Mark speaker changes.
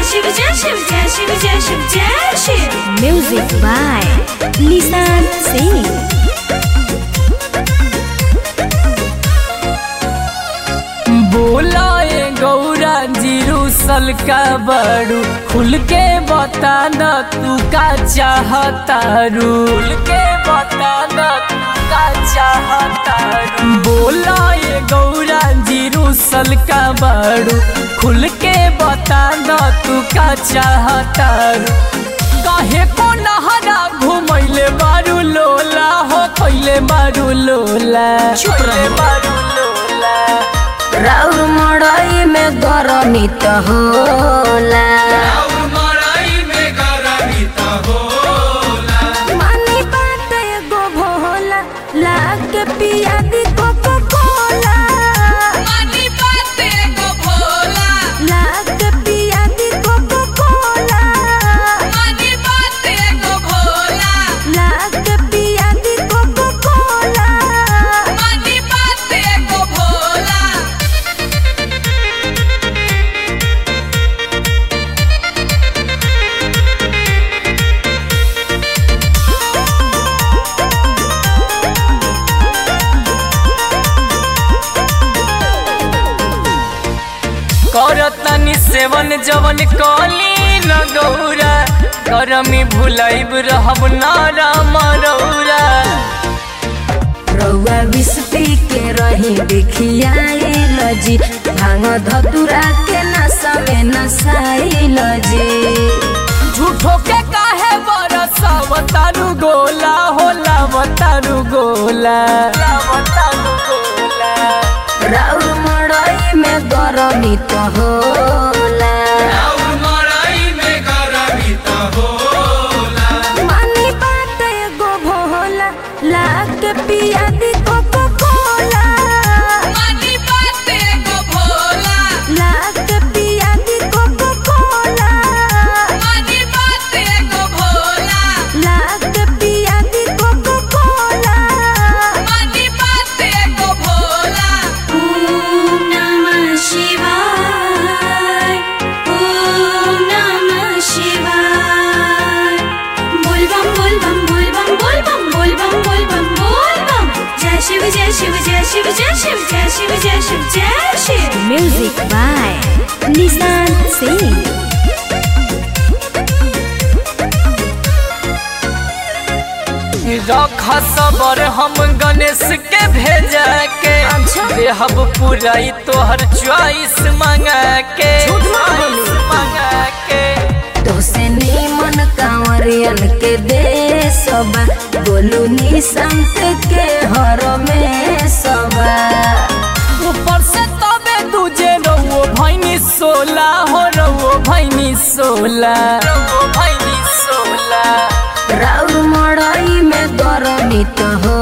Speaker 1: शिव जय शिव जय शिव जय शिव जय Shiv
Speaker 2: Music by Lisan Singh.
Speaker 3: बोला ए गौरा जीरू सल का बड़ू खुल के बता न तू का चाहतारू खुल के बता न तू का चाहतारू बोला ए गौरा जीरू सल का बड़ू खुल के बता न तू का चाहतारू काहे को नहरा घुमैले बारू लोला हो कैले बारू लोला
Speaker 2: चुप रहो।
Speaker 3: कैले बारू लोला
Speaker 2: राउर मड़ई में गरमी त होला मानी बात एगो भोला लाग पिया दी कोको कोला लाग पिया दी कोको कोला लाग पिया दी कोको कोला
Speaker 3: करतनी सेवन जवन कली न गौरा करमी भुलाइब रहब नारा मरौरा
Speaker 2: रउआ विष पी के रही देखियाइल जी भांग धतुरा के नशा में नसाइल जी
Speaker 3: झूठो के काहे बरसावतारू गोला होला बतारू गोला बतारू गोला
Speaker 2: राउर मड़ई में गरमी त होला मानी बात एगो भोला लाग पिया दी कोको कोला लाग पिया दी कोको कोला लाग पिया दी कोको कोला
Speaker 1: ओम नमः शिवाय ओम नमः शिवाय बोल बम बोल बम बोल बम बोल बम बोल बम बोल बम बोल बम जय शिव जय शिव जय शिव जय शिव जय शिव जय शिव जय Shiv
Speaker 2: Music by Lisan Singh.
Speaker 3: रख सबर हम गणेश के भेजा के देहब पुराई तोहर च्वाइस मंगा के
Speaker 2: झूठ मत बोली।
Speaker 3: मंगा के
Speaker 2: तोसे नीमन कांवरियन के देसबा बोलू निसंत के हर में सबा
Speaker 3: ऊपर से तबे तुझे रहो भैनी सोला हो रहो भैनी सोला रहो भैनी सोला
Speaker 2: राउर मड़ई में गरमी त हो